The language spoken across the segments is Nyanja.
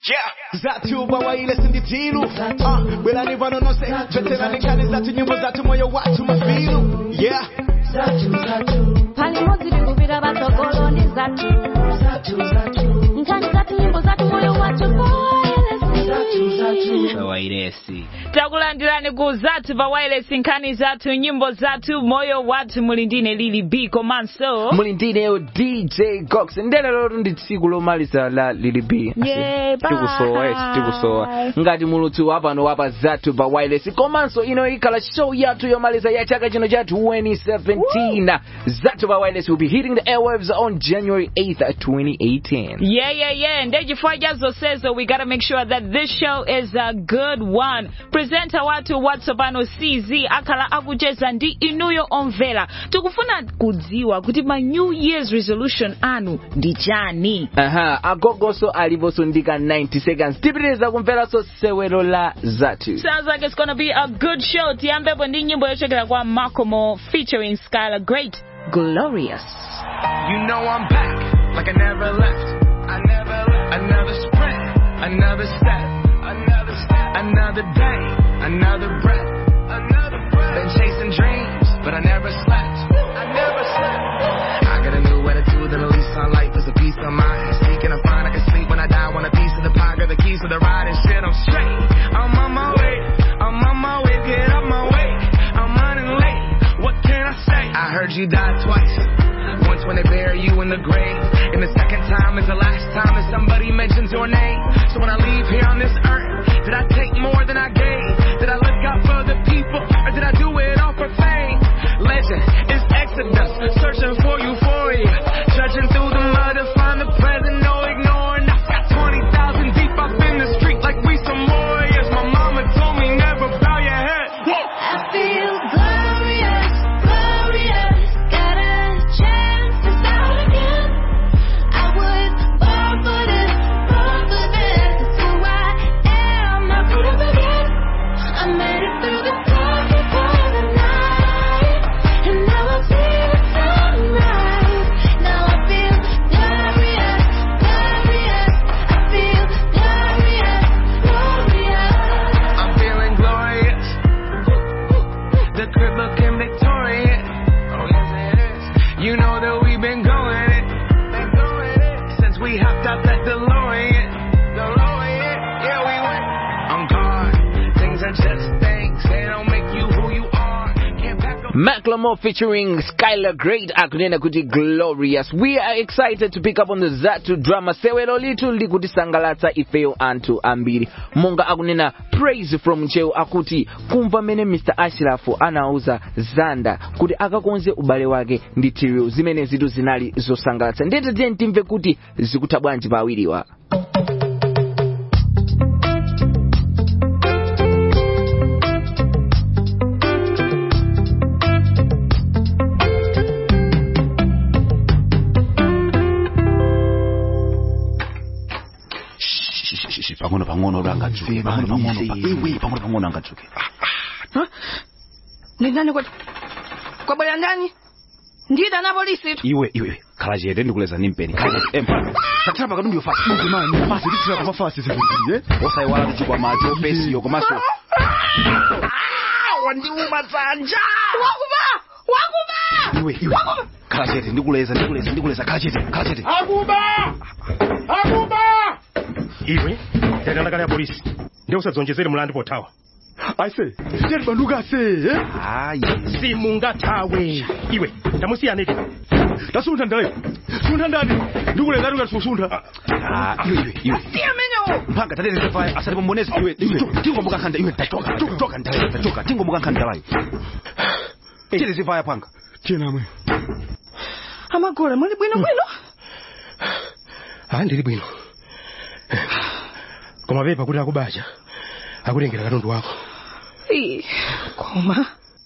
Yeah. Zatu bawaile sinditiru Ah, Belani vano no se Veterani kani zatu nyimbo zatu moyo watu mafilu Yeah pali modzi tikupita patsogolo ndi zathu nkhani zathu nyimbo zathu moyo wathu vawairesi takulandirani ku zathu pa wireless nkhani zathu nyimbo zathu moyo wathu muli ndine lili b komanso muli ndineyo dj cox ndelero ndi tsiku lomaliza la lili b Yeah, tikusowa bye. yes tikusowa ngati mulutsi wapano wapa zathu pa wireless komanso ino ikhala show yathu yomaliza ya chaka chino cha 2017 zathu pa wireless will be hitting the airwaves on january 8th 2018 yeah yeah yeah nde chifukwa cha zonsezo we gotta make sure that this show is a good one presenter wathu watsopano cz akhala akucheza ndi inuyo omvera tikufuna kudziwa kuti ma new year's resolution anu ndi chani aha agogoso aliponso ndika 90 seconds tipitiriza kumveranso sewero la zathu Sounds like it's gonna be a good show. Tiyambepo ndi nyimbo yochokera kwa Makomo featuring Skylar Great, Glorious. You know I'm back like I never left. I never left. Another sprint, another step, another step, another day, another breath, another breath. Been chasing dreams, but I never slept. I never slept. I got a new attitude and at least sunlight puts a piece of mind. Seeking to find I can sleep when I die. Want a piece of the pie, got the keys to the ride and shit. I'm straight. I'm on my way. I'm on my way. Get up my way. I'm running late. What can I say? I heard you died twice. Once when they bury you in the grave, and the second time is the last time that somebody mentions your name. So when I leave here on this earth, did I take more than I gave? Did I look out for the people, or did I do it all for fame? Legend is Exodus, searching for euphoria, trudging through the mud to find the present, no ignoring. I got 20,000 deep up in the street like we some warriors. My mama told me never bow your head. I feel glorious, glorious. Got a chance to start again. I was born for this, born for this. It's who I am. I put up again. I made it through the darkest part of the night, and now I see the sunrise. Now I feel glorious, glorious. I feel glorious, glorious. I'm feeling glorious. The crib looking victorious. Oh, yes, it is. You know that we've been going it. Been going it. Since we hopped out that DeLorean. DeLorean. Yeah, we went on guard. Things are just things. They don't make you who you are. Can't pack up. Macklemore featuring Skylar Great akunena kuti glorious we are excited to pick up on the zatu drama sewero litu likutisangalatsa ifeyo anthu ambiri monga akunena praise from cheo akuti kumva mene mr ashraf anauza zanda kuti akakonze ubale wake ndi tiriu zimene zitu zinali zosangalatsa ndete tiye timve kuti zikutha bwanji pa awiriwa pang'ono pang'ono langadzuke pang'ono pang'ono pa- iwe pang'ono pang'ono angadzuke Ni nani kwa kwabwera ndani ndida na polisi tu iwe iwe khala chete ndikuleza nimpeni khala chete empha tathira pakati ndiyo fasi mani fasi tithira koma fasi zivuziye osayiwala tuchikwa macho pesiyo komanso wandiuma dzanja wakuba wakuba iwe iwe khala chete ndikuleza ndikuleza ndikuleza khala chete khala chete akuba akuba iwe ndakandakala ya polisi ndiye usadzonjezere mulandu pothawa aise tiyati banduka ase hayi simungathawe iwe ndamusiyaneke tasuntha ndaleyo suntha ndani ndikuleza ati ukatisusuntha iwe iwe iwe amenewo mpanga tatete faya asati pombonezi iwe iwe tingombuka nkhanda iwe tachoka tachoka ndaleyo tachoka tingombuka nkhanda layo chete zivaya panga tiyenamwe amagola muli bwino bwino ah ndili bwino koma pepa kuti akubacha akutengera katundu wako Ii, koma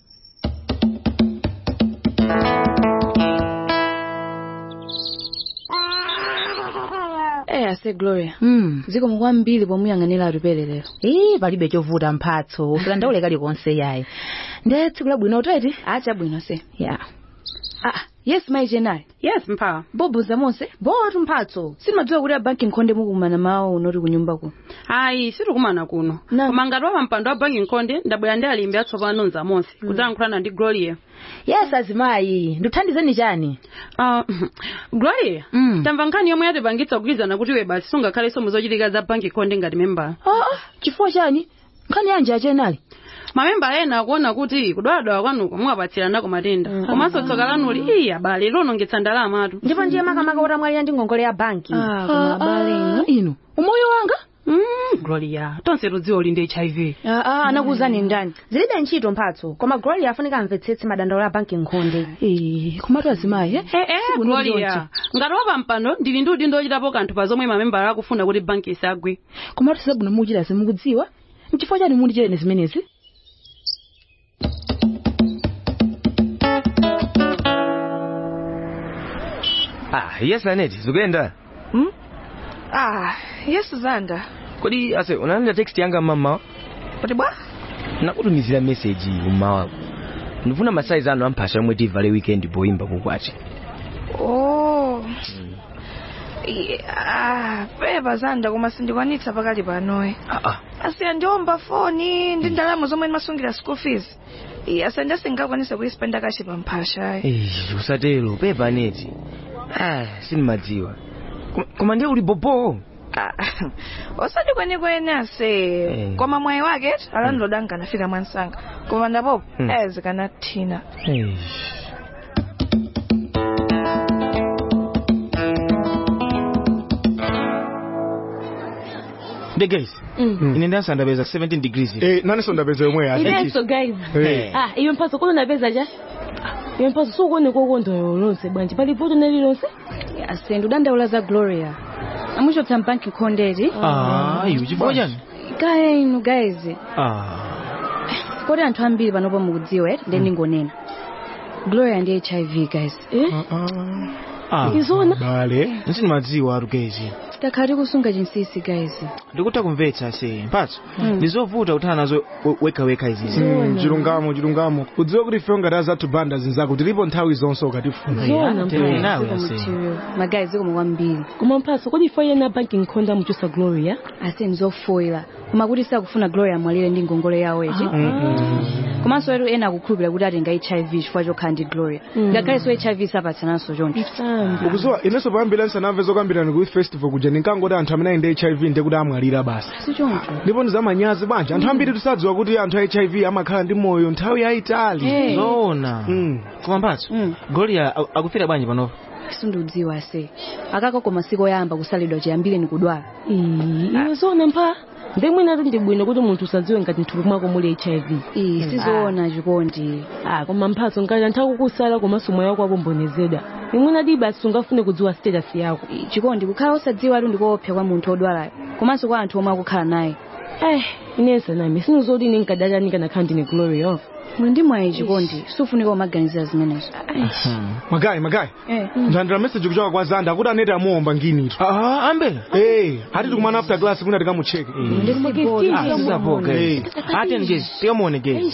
Eh, ase Gloria. Mm. Ziko mukwambiri pomuyang'anira atupere lero. Ii, palibe chovuta mphatso usadandaule kalikonse yayi nde tsiku labwino utati Acha bwino se. ya Ah, yes mayi jenali yes mpha bobuza monse botu mphatso simadziwa kuti abanki nkhonde mukumana mawo unoti kunyumbako ayi sitikumana kuno koma ngati wa pampando wa banki nkhonde ndabwera ndi alimbi atsopano nzamonse kudzalankhulana ndi gloria yes azimayi ndithandizeni chani uh, gloria tamva nkhani yomwe yatipangitsa kugwirizana kuti iwe basi sungakhalenso muzochitika za banki nkhonde ngati membala ah, chifukwa chani nkhani yanji ajenali mamemba ena akuona kuti kudwaladwala kwanuko muwapatsiranako matenda komanso tsoka lanuli iyi abale lonongetsa ndalamatu ndipo ndiye makamaka utamwalira ndi ngongole ya banki Ah, koma abale inu inu umoyo wanga Mm, gloria tonse tudziwa uli ndi hiv ah, ah, anakuwuzani ndani zilibe ntchito mphatso koma gloria afunika amvetsetse madandaulo a banki nkhonde Eh, komatu azimayi eh? Eh, eh, Siku gloria ngati wa pampando ndili ndi udindo ochitapo kanthu pa zomwe mamembala akufuna kuti banki isagwe komatu sabwino mukuchita simukudziwa nchifukwa chani mundichene zimenezi ah yes aneti zikuyenda ah yes zanda kodi ase unalandira text yanga mama kuti bwa nakutumizira message mmawa ndifuna masaizi anu amphasha yomwe tivale weekend poyimba kukwati oh I- ah pepa zanda koma sindikwanitsa pakali panoe asiya ndiomba foni ndi ndalamo zomwe ndimasungira school fees Iya, asa ndasingakwanisa kuyispenda kache pamphasha Eh, usatero pepa aneti ah sindimadziwa Koma- koma ndiye uli bobo osati kwenikweni ase Eh. koma mwayi wake alandiloda ankanafika mwansanga koma ndapopo Hmm. ezikanathina Eh. the guys ine ndansandapeza 17 degrees eh naneso ndapeza yomwe ya Ibenso guys. Eh. Ah, iyo mphatso kulo napeza cha? Iyo mphatso sukuone kokondwa lonse bwanji pali poto nali lonse? ase ndidandaula za gloria amuchotsa mbanki nkhondeti ah iwe chifukwa chani kaya inu guys ah kodi anthu ambiri panopo mukudziwa eti ndiye ndingonena gloria ndi hiv guys ah Izona? bale sindimadziwa arugezi takhala tikusunga chinsisi guys ndikutha kumvetsa se mphatso Mm. ndizovuta kutha nazo we- wekaweka izizi Mm, chilungamo chilungamo udziwe kuti ife ngati azathu banda zinzako tilipo nthawi zonse ukatifuna Zona magayi zikomo kwambiri Koma mphatso kodi ifa yena banki nkhonde amuchosa Gloria? ase nzofoira koma kuti sakufuna gloria amwalire ndi ngongole yawo echi komanso ero ena akukhulupirira kuti atenga hiv chifukwa chokhala ndi gloria ngakhalenso hiv sapatsananso choncho ukuziwa inenso payambira ndisanamve zokambirana ku festival kuja ndinkangoti anthu amene ali ndi hiv ndiye kuti amwalira basi si choncho ndipo ndizamanyazi bwanji anthu ambiri tisadziwa kuti anthu a hiv amakhala ndi moyo nthawi yayitali Eh. zoona koma mphatso gloria aku- akufira bwanji panopo sindiudziwa ase akako koma siku oyamba kusalidwa chiyambire ni kudwala Iyo zona mpha. Ndemwina kuti ndibwino kuti munthu usadziwe ngati mthupi mwako muli HIV. Iyi sizoona chikondi. Ah, koma mphatso ngati anthu akukusala komanso moyo wako wapombonezedwa. Imwina diba asungafune kudziwa status yako. chikondi kukhala osadziwa atu ndikoopsa kwa munthu odwalayo komanso kwa anthu omwe akukhala naye Eh, inensa nami sinuzoti ine nkadalanika nakhala ndine gloria. muli ndi mwayi chikondi sufunika umaganizira zimenezo magayi magayi ndandira message kuchoka kwa zanda akuti aneti amuomba nginitu ah ambe eh hati tikumana after class kuna tikamucheke Ah, sizapo guys ati ngezi tikamuone guys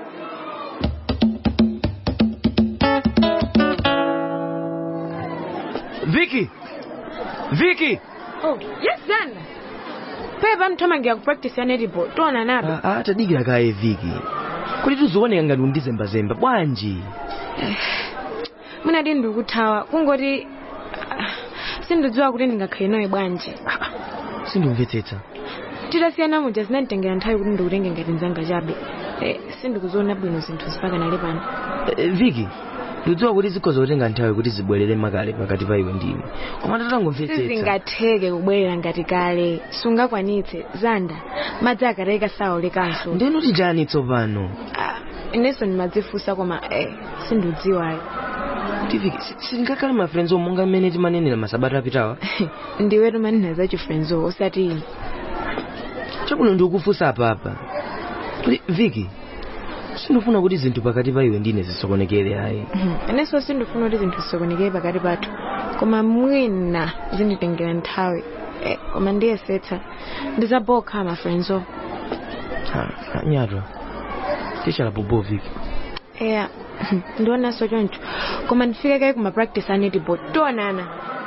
Vicky Vicky Oh, yes, Zanda. Pepa mthamangira ku practice ya netball. Tona nabe. Ah, ah, tadikira kaye Vicky kuti tuzioneka ngati undizembazemba bwanji Munadi ndikuthawa. Kungoti ah, sindidziwa kuti ndingakhale nawe bwanji. sindimvetsetsa Titasiyana muja zinanditengera nthawi kuti ndikutenge ngati nzanga chabe. Eh, sindikuziona bwino zinthu zipaka nali pano. Eh, Vicky ndidziwa kuti zikhoza kutenga nthawi kuti zibwerere makale pakati pa iwe ndine koma tatangomvetsetsa sizingatheke kubwerera ngati kale sungakwanitse zanda madzi akatayika saolekanso ndeno tijani tsopano inenso ndimadzifunsa koma eh, sindidziwayo kuti Vicky si- sindingakhale ma friends omonga mmene timanenera masabata apitawa ndiwe tumanena za chifrenzo osati ine chakuno ndikufunsa apapa kuti Vicky sindifuna kuti zinthu pakati pa iwe ndine zisokonekere ayi inenso sindifuna kuti zinthu zisokonekere pakati pathu koma mwina zinditengera nthawi eh, koma ndiyesetsa ndizabokha mafrenzo Ha, ha, nyatwa tichala bobo Vicky eya ndionanso choncho koma ndifike kayi kuma practice anetiball tionana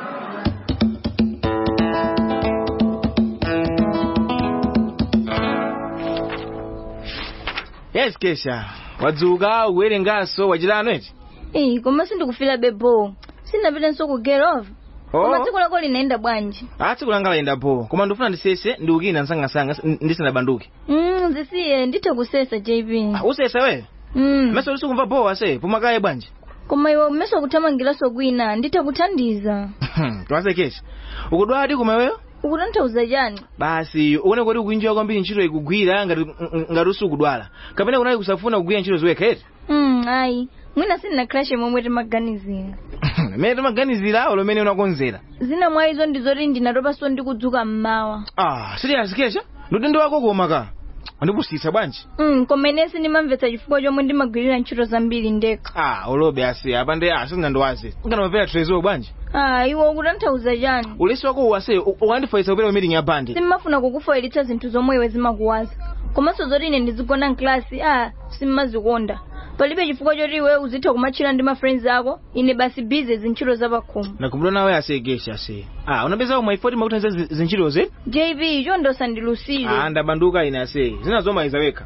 yes kesha wadzuka ukuwerenganso wachitano eti Eh, koma sindikufila bebo sindinapitanso ku get off koma tsiku lako linaenda bwanji ah tsiku langa layenda po koma ndifuna ndisese ndiukina msangasanga ndisanabanduke mm, zisiye nditha kusesa jb usesa we mm. meso usikumva bowa se pomakaye bwanji koma iwe umeso kuthamangiranso kwina nditha kuthandiza twase kesha ukudwadi kumaweyo ukutanthauza chani basi uone kuti ukuinjiwa kwambiri ntchito ikugwira ngati ngati usukudwala kapena kunayi kusafuna kugwira ntchito ziwekha eti mm, ayi mwina sindina crash momwe timaganizira mene timaganizira awo lomene unakonzera zina mwa izo ndizoti ndinatopanso ndikudzuka mmawa ah serious kesha ndutendo wako koma ka andipusitsa bwanji mm, koma inensi ndimamvetsa chifukwa chomwe ndimagwirira ntchito zambiri ndekha ah ulobe asi apa ndi asinandiwaze nganamapera trezo bwanji ah iwe ukutanthauza chani ulesi wako uwase ukandifaisa kupera meeting ya bandi simmafuna kukufoyeretsa zinthu zomwe iwe zimakuwaza komanso zoti ine ndizigona mklasi ah simmazikonda palibe chifukwa choti iwe uzitha kumatchira ndi ma friends ako ine basi bize zintchito zapakhomo nakubula nawe asegesha ase ah unapeza umwe ifoti makuthandiza zintchito ze jb chondosa ndilusire ah ndabanduka ine ase zinazomayiza wekha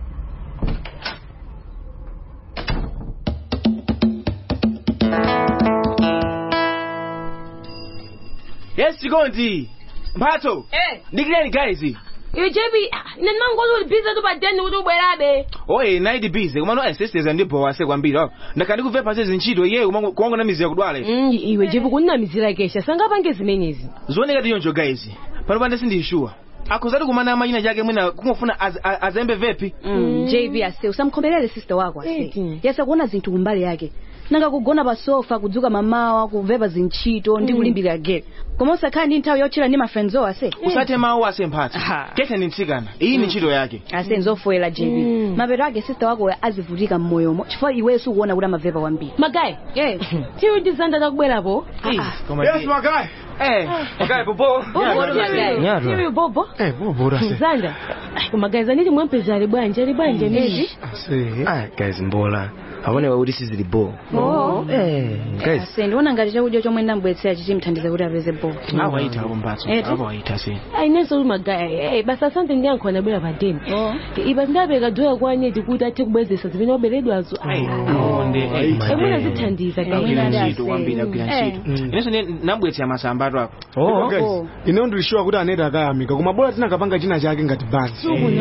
yes chikondi mphatso Eh. ndikireni guys iwe jb ine ndimangoti uli bize tu padeni kuti ubwerabe oye naidi bize kumano aseseza ndibowa ase kwambiri oh. ndakha ndikuve pase zintchito iye kuwanga na mizi yakudwala ife Mm, iwe jb kunamizira kesha sangapange zimenezi zioneka tiyonjo guys pano pande sindiyishuwa akuzati kumana amachina chake mwina kungofuna az, az, azembe vepi mm. jb ase usamkhomerere sister wako ase yasa kuona zinthu kumbali yake nanga kugona pa sofa kudzuka mamawa kuvepa zintchito ndi Mm. kulimbira gate koma usakhala ndi nthawi yotchera ndi mafriends owo ase usathe mawu ase mphatso kesha ni mtsikana iyi ni ntchito yake ase nzofoyera jb mapeto ake sister wako azivutika mmoyomo chifukwa iwenso ukuona kuti amavepa kwambiri magayi tiyo ndizanda takubwerapo yes magayi eh magayi popo tiyo bobo Eh, bobo ase. zanda magayi zaniti mwempeza ali bwanje ali bwanje nezi ah guys mbola aonewa kuti sizili bo Oh. eh guys ase ndiona ngati chakudya chomwe ndambwetsera chichimthandiza kuti apeze bo awaita ako mphatso Eti? awaita se ainenso uli magayi eh, basi asante ndiyankho anabwera padeni ipa ndapeka doya kwa aneti kuti athe kubwezesa zimene waberedwazo emwena zithandiza agwira ntchito kwambiri agwira ntchito inenso nabwetsera masambatu ako Oh, guys, ineyo ndilishuwa kuti aneti akayamika koma bora tinakapanga china chake ngati bandi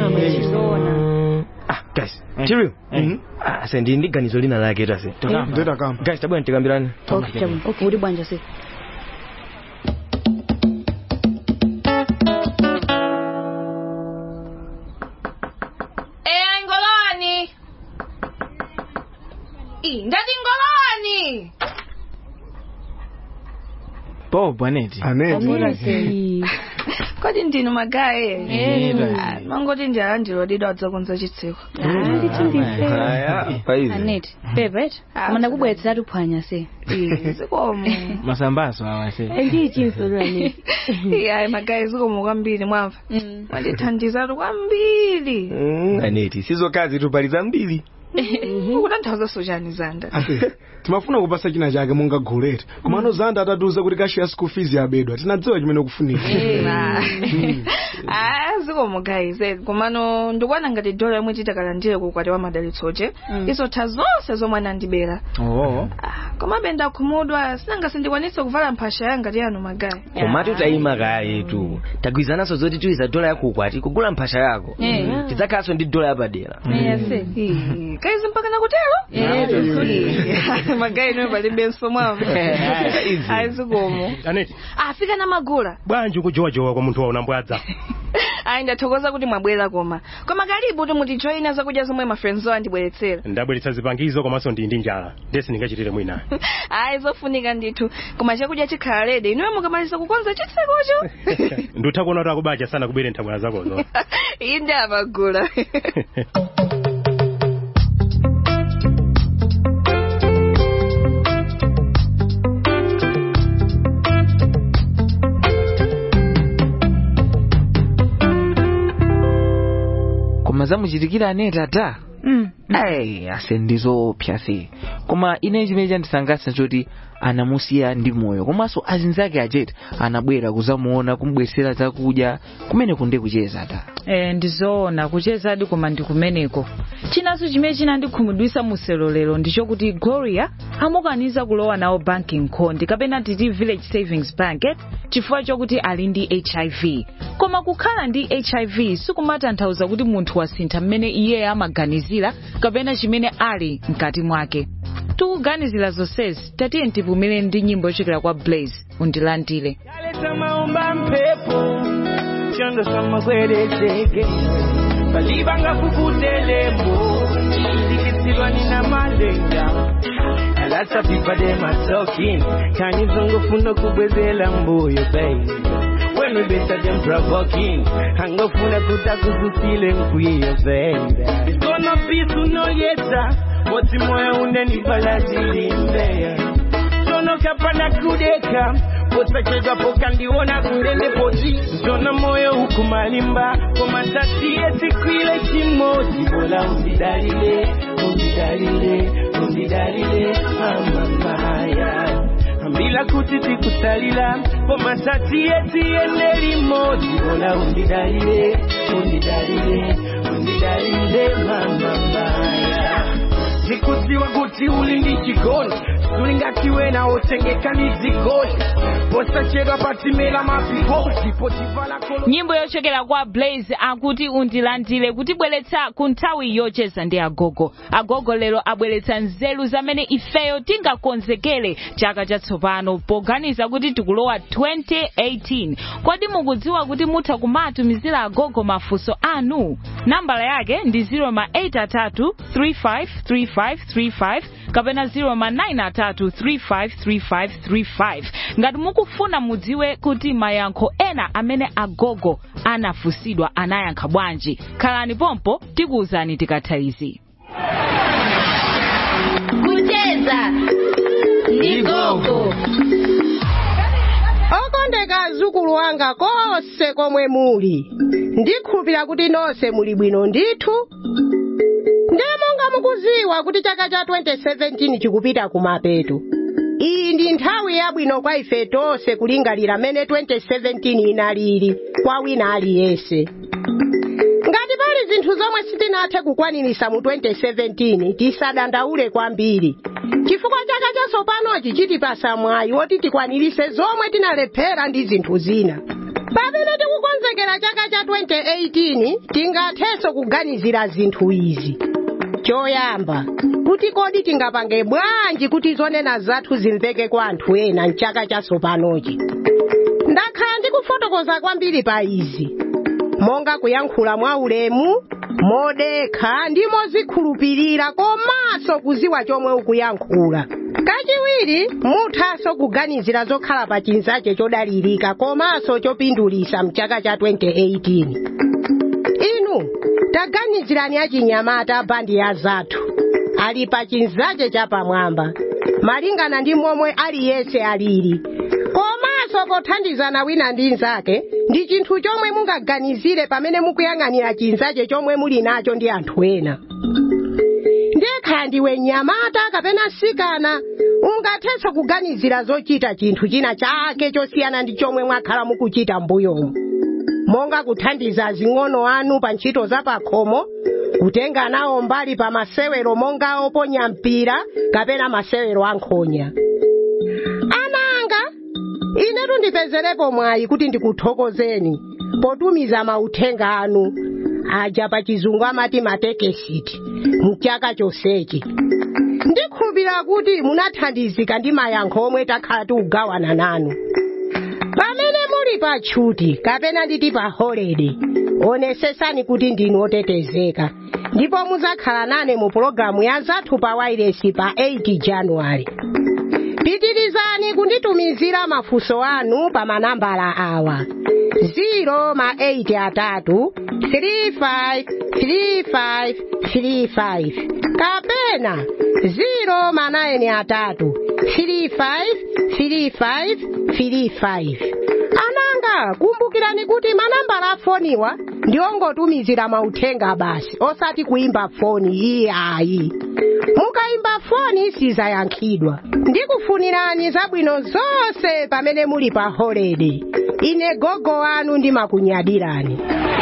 ah guys chiriu ase ndi ndi ganizo lina lake tase ndedakamba guys tabwera tikambirani okay chabu okay uli bwanja se Eh, ngoloni. Ii, ndati ngoloni. bo bwaneti aneti kodi ndinu magayi Eh. Ah, mangoti ndi alandirodidwa adzakonza chitseko aneti pepet koma ndakubweretseratu phwanya se zikomo masambaso awa se ndiyichinsolani ayi magayi zikomo kwambiri mwamva mwandithandizatu kwambiri aneti sizokazi tupaliza mbiri ukutanthauza sochani zanda ase timafuna kupasa china chake monga goleti komano zanda atatiuza kuti kashiya school fees yabedwa tinadziwa chimene kufunika ah zikomo guys eh, komano ndikuona ngati dola yomwe titakalandire kukwati wa madalitsoche izotha zonse zomwe anandibera oh komabe ndakhumudwa sinanga sindikwanitse kuvala mphasha yanga ti yanu magayi komati utayima kaya yetu tagwizananso zoti tuiza dola yako ukwati kugula mphasha yako Eh. tidzakhalanso ndi dola yapadera Ih, kaizi mpaka nakutero Ih, magayi niwe palibenso mwamva Easy. ayi zikomo aneti afika na magula bwanji ukujowajowa kwa munthu wauna mbwadza ayi ndathokoza kuti mwabwera koma koma kalibu timutijoyina zakudya zomwe mafriends owo andibweretsera ndabweretsa zipangizo komanso ndi ndi njala ndesi ndingachitire mwina ayi zofunika ndithu koma chakudya chikhala lede inuyo mukamaliza kukonza chitsekocho ndutha kuona kuti akubacha sana kubwere nthabwala zakozo iyi ndi amagula koma zamuchitikira aneti ata ayi ase ndizopsa se koma ine chimene chandisangalatsa choti anamusiya ndi moyo komanso azinzake achete anabwera kuzamuona kumubwesera zakudya kumene kunde kucheza ta e, ndizoona kuchezadi koma ndi kumeneko chinanso chimene chinandikhumudwitsa muselo lero ndichokuti gloria amukaniza kulowa nawo banki nkhondi kapena titi village savings bank eh, chifukwa chokuti ali ndi hiv koma kukhala ndi hiv sikumatanthauza kuti munthu wasintha mmene iye amaganizira kapena chimene ali mkati mwake tikuganizira zonsezi tatiye tipumire ndi nyimbo yochokera kwa blaze undilandire Leta maomba mpepo chondo samagwerezeke balibanga kukutelembo ndikitsilwa nina malenga alasa pipade masokin kanizongofuna kubwezela mbuyo baby when we better than provoking angofuna kutakuzusile nkwiyo baby it's gonna be sooner or later moti moyo unenivalazilimbea sono kapanda kudeka posachedwa pokandiona kurende poti zona moyo huku malimba komatatiye sikwile chimodzi bola undidalile undidalile undidalile amamaya ambila kuti tikusalila komatatiye tiyende limodzi bola undidalile undidalile undidalile mamamaya zikudziwa kuti uli ndi chigoni tulingatiwe nawo tengeka ni zigoni posachedwa patimela mapikosi potivala kolo nyimbo yochokera kwa blaze akuti undilandire kutibweretsa ku nthawi yocheza ndi agogo agogo lero abweretsa nzeru zamene ifeyo tingakonzekere chaka chatsopano poganiza kuti tikulowa 2018 kodi mukudziwa kuti mutha kumatumizira agogo mafunso anu nambala yake ndi 0 353535 kapena 0 ngati mukufuna mudziwe kuti mayankho ena amene agogo anafunsidwa anayankha bwanji khalani pompo tikuwuzani tikatha izi kucheza ndi gogo okondeka azukulu wanga konse komwe muli ndikhulupira kuti nonse muli bwino ndithu ndiye monga mukuziwa kuti chaka cha 2017 chikupita kumapeto iyi ndi nthawi yabwino kwa ife tonse kulingalira mmene 2017 inalili kwa wina aliyense ngati pali zinthu zomwe sitinathe kukwanirisa mu 2017 tisadandaule kwambiri chifukwa chaka chatsopanochi chitipasa mwayi woti tikwanirise zomwe tinalephera ndi zinthu zina pamene tikukonzekera chaka cha 2018 tingathenso kuganizira zinthu izi choyamba kuti kodi tingapange bwanji kuti zonena zathu zimveke kwa anthu ena mchaka chatsopanochi ndakhala ndikufotokoza kwambiri pa izi monga kuyankhula mwaulemu modekha ndi mozikhulupirira komanso kuziwa chomwe ukuyankhula kachiwiri muthanso kuganizira zokhala pa chinzache chodalirika komanso chopindulisa mchaka cha 2018 inu taganizirani achinyamata bandi ya zathu ali pa chinzache chapamwamba malingana ndi momwe aliyense alili komanso pothandizana wina ndi nzake ndi chinthu chomwe mungaganizire pamene mukuyang'anira chinzache chomwe muli nacho ndi anthu ena ndekha ndiwe nyamata kapena sikana ungathenso kuganizira zochita chinthu china chake chosiyana ndi chomwe mwakhala mukuchita mbuyomu monga kuthandiza azing'ono anu pa ntchito za pakhomo kutenga nawo mbali pa masewero monga oponya mpira kapena masewero ankhonya ana anga inetu ndipezerepo mwayi kuti ndikuthokozeni potumiza mauthenga anu aja pa chizungu amati matekesiti mchaka chonsechi ndikhulupirira kuti munathandizika ndi mayankho omwe takhala tikugawana nanu pamene muli pa tchuti kapena nditi pa holide onesesani kuti ndinu otetezeka ndipo muzakhala nane mu pologalamu ya zathu pa wailesi pa 8 januwale pitirizani kunditumizira mafunso anu pa manambala awa 0 ma 8 atatu 35 35 35 kapena 0 ma 9 atatu 35 35 35 ananga kumbukirani kuti manambala afoniwa ndiongotumizira mauthenga basi osati kuimba foni iyayi mukaimba foni sizayankhidwa ndikufunirani zabwino zonse pamene muli pa holide ine gogo wanu ndimakunyadirani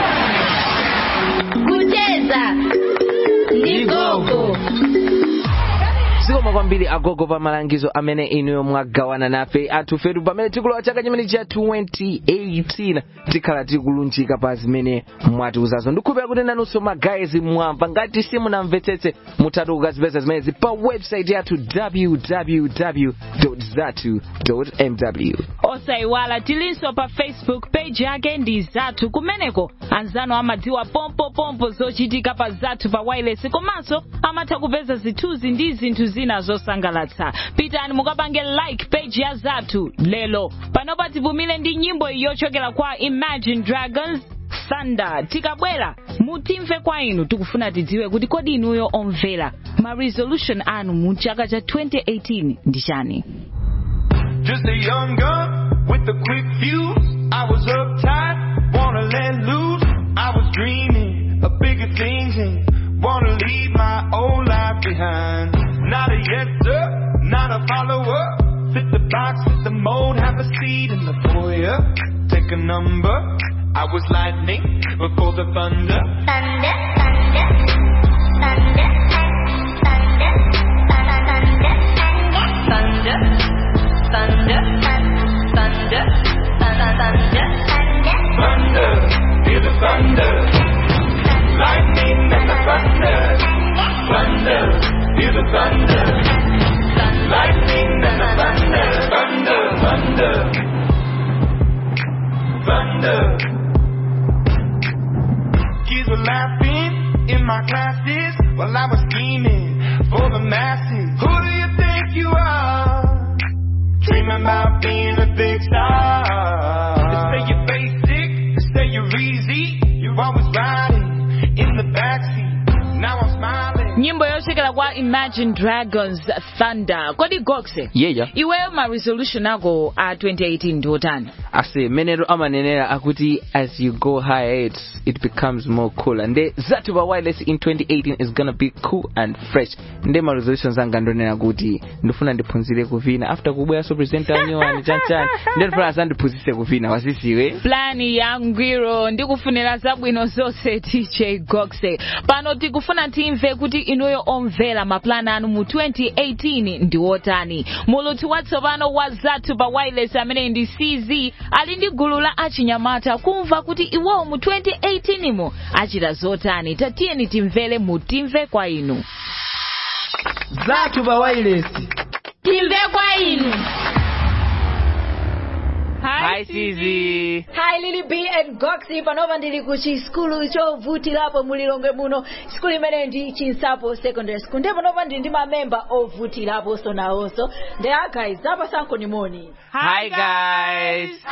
kucheza ndi gogo zikoma kwambiri agogo pa malangizo amene inuyo mwagawana nafe atufetu pamene tikulowa chaka chimene cha 2018 tikhala tikulunjika pa zimene mwatiuzazo ndikhulupira kuti nanunso magayizi mwamva ngati simunamvetsetse mutatu kukazipeza zimenezi pa website yathu www zatu mw osayiwala tilinso pa facebook page yake ndi zathu kumeneko anzanu amadziwa pompopompo zochitika pa zathu pa wireless komanso amatha kupeza zithunzi ndi zinthu zina zosangalatsa pitani mukapange like page ya zathu lelo panopa tipumile ndi nyimbo yochokera kwa imagine dragons thunder tikabwera mutimve kwa inu tikufuna tidziwe kuti kodi inuyo omvera ma resolution anu mu chaka cha 2018 ndi chani Just a young gun with a quick fuse. I was uptight, wanna let loose. I was dreaming of bigger things and wanna leave my old life behind. Not a yes sir, not a follower. Fit the box, fit the mold, have a seat in the foyer. Take a number. I was lightning before the thunder. Thunder, thunder, thunder, thunder, thunder, thunder, thunder, thunder, thunder, Thunder, hear the thunder. Lightning and the thunder. Thunder, hear the thunder. Lightning and the thunder. Thunder, thunder. Thunder. Kids were laughing in my classes while I was scheming for the masses. Who do you think you are? Dreaming about being a big star. They say you're basic, they say you're easy. You're always riding in the backseat. Now I'm smiling. nyimbo yochokera kwa imagine dragons thunder kodi goxe yeya iweyo ma resolution ako a 2018 ndi otani ase menero amanenera akuti as you go higher it, it becomes more cooler nde zathu pa wireless in 2018 is gonna be cool and fresh nde ma resolutions anga ndonena kuti ndifuna ndiphunzire kuvina after kubweranso presenter anyowani chanchani nde ndifuna azandiphunzise kuvina wasisiwe plani ya ngwiro ndikufunira zabwino zonse tj goxe pano tikufuna timve kuti inuyo omvera maplani anu mu 2018 ndi otani mulutsi watsopano wa zathu pa wireless amene ndi cz ali ndi gulu la achinyamata kumva kuti iwowo mu 2018 mu achita zotani tatiyeni timvere mutimve kwa inu zathu pa wireless timve kwa inu Hi, CZ. Hi Lily B and Goxi panova ndili ku chiskulu chovutirapo mulilongwe muno sikulu imene ndi chinsapo secondary school ndipo panova ndili ndi mamemba ovutirapo sonawonso ndi a guys apa sanko ni moni Hi guys.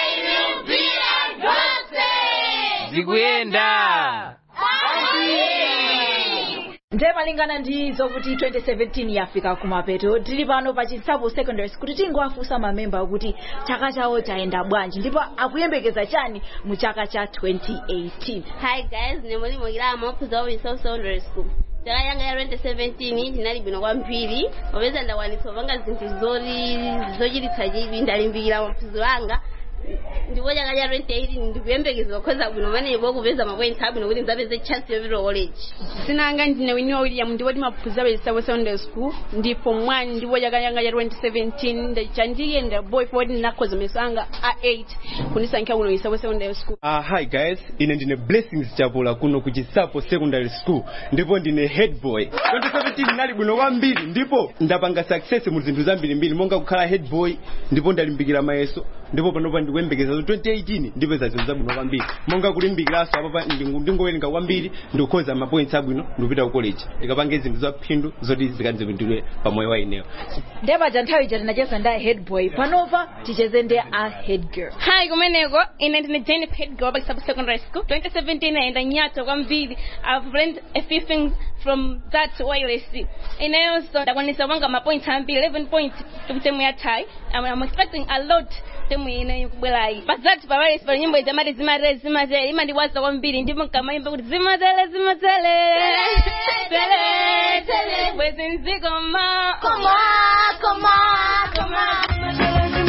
Zikuyenda. ndiye malingana ndi zokuti 2017 yafika kumapeto tili pano pa chinsapo secondary school tingowafunsa mamemba kuti chaka chawo chayenda bwanji ndipo akuyembekeza chani mu chaka cha 2018 Hi guys, ni mwalimu Gilamo kuzoa Wisau Secondary School. Chaka yanga ya 2017 ndinali bwino kwambiri popeza ndawanitsopanga zinthu zoti zochititsa chidwi ndalimbikira maphunziro anga ndipo chaka cha 2018 ndikuyembekeza kukhoza bwino manepo kupeza mapoints abwino kuti ndzapeze chance yopita college sinanga ndine winiwa william ndipo timaphunzira pa secondary school ndipo mwani ndipo chaka changa cha 2017 chandiyenda boy ford ndinakhoza mayeso anga a 8 kundisankhira kuno isapo secondary school Uh, hi guys, ine ndine Blessings Chabula kuno ku Chisapo Secondary School ndipo ndine head boy. 2017 nali bwino kwambiri ndipo ndapanga success mu zinthu zambirimbiri monga kukhala head boy ndipo ndalimbikira mayeso ndipo panopa ndikuyembekeza 2018 ndipeza zinthu zabwino kwambiri monga kulimbikiranso apapa ndingu- ndingowerenga kwambiri ndikukhoza mapoints abwino ndikupita ku college ndikapange zinthu zaphindu zoti zikadzipindulire pamoyo wa ineyo ndiye paja nthawi ija tinacheza ndi a head boy panova ticheze ndi a head girl Hi, kumeneko ine ndine Jennifer Headgirl pa Kisapo Secondary School. 2017 ayenda nyato kwambiri. I've learned a few things from that wireless. Inayonso ndakwanisa kupanga ma points ambiri 11 points to temu ya tie. I'm, I'm expecting a lot temu ine ikubwerayi pazati pawalesi pali nyimbo ija mati zimatele zimatele imandikwaza kwambiri ndipo nkamayimba kuti zimatele zimatele tele tele bwezi nzikoma koma koma koma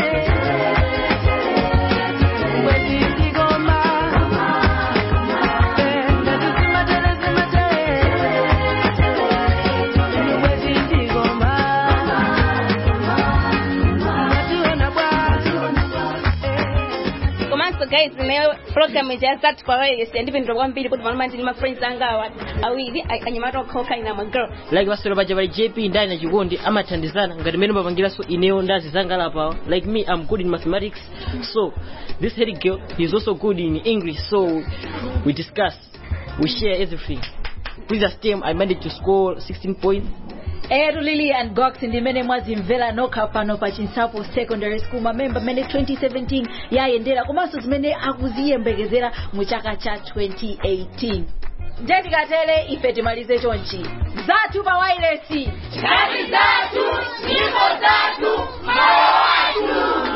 komanso guys ineyo program ija yazati pawalesi yandipindula kwambiri kuti pano ndili ma friends anga awa awiri a- anyamata okhaokha ina magirl like basolo baja bali jp ndali na chikondi amathandizana ngati mmene mapangiranso ineyo ndazi zanga lapawa like me i'm good in mathematics so this head girl is also good in english so we discuss we share everything previous term i managed to score 16 points etu lilian gox ndimene mwazimvera nokha pano pa chinsapo secondary school mamemba mmene 2017 yayendera komanso zimene akuziyembekezera mu chaka cha 2018 ndetikatere ife timalize chonchi zathu pa wailesi Kazi zatu, nyimbo zatu, moyo watu.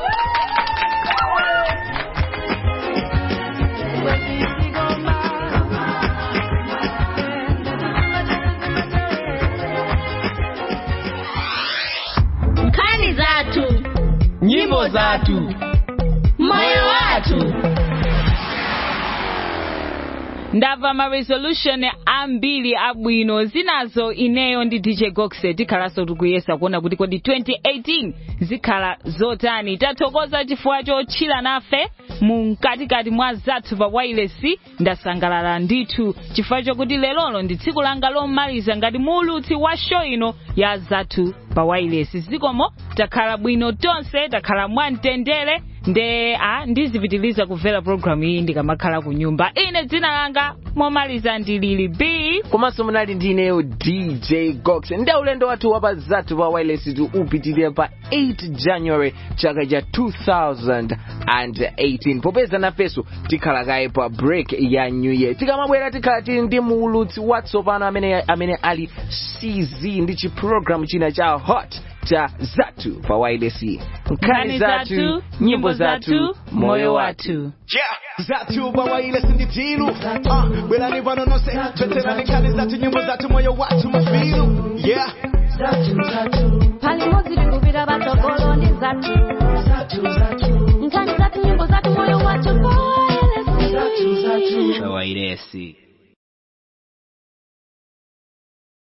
Nkani zatu, nyimbo zatu moyo watu. ndamva ma resolution ambiri abwino zinazo ineyo ndi dj goxe tikhalanso tikuyesa kuona kuti kodi 2018 zikhala zotani tathokoza chifukwa chotchira nafe mu mkatikati mwa zathu pa wailesi ndasangalala ndithu chifukwa chokuti lelolo ndi tsiku langa lomaliza ngati muulutsi wa show ino ya zathu pa wailesi zikomo takhala bwino tonse takhala mwamtendere nde a ndizipitiliza kumvera programu iyi ndikamakhala ku nyumba ine dzina langa momaliza ndilili b komanso munali ndineyo dj gox ndi ulendo wathu wapa zathu pa wireless tu upitirira pa 8 january chaka cha 2018 popeza nafeso tikhala kaye pa break ya new year tikamabwera tikhala tili ndi muulutsi watsopano amene, amene ali cz ndi chiprogramu china cha hot cha zathu pa wireless nkhani zathu nyimbo zathu moyo wathu zathu pawaile sinditilu uh, bwerani pano nonse tweterani nkhani zathu nyimbo zathu moyo wathu mafilu yeah Palimodzi tikupita patsogolo ndi zathu. Nkhani zathu nyimbo zathu moyo wathu. pa wireless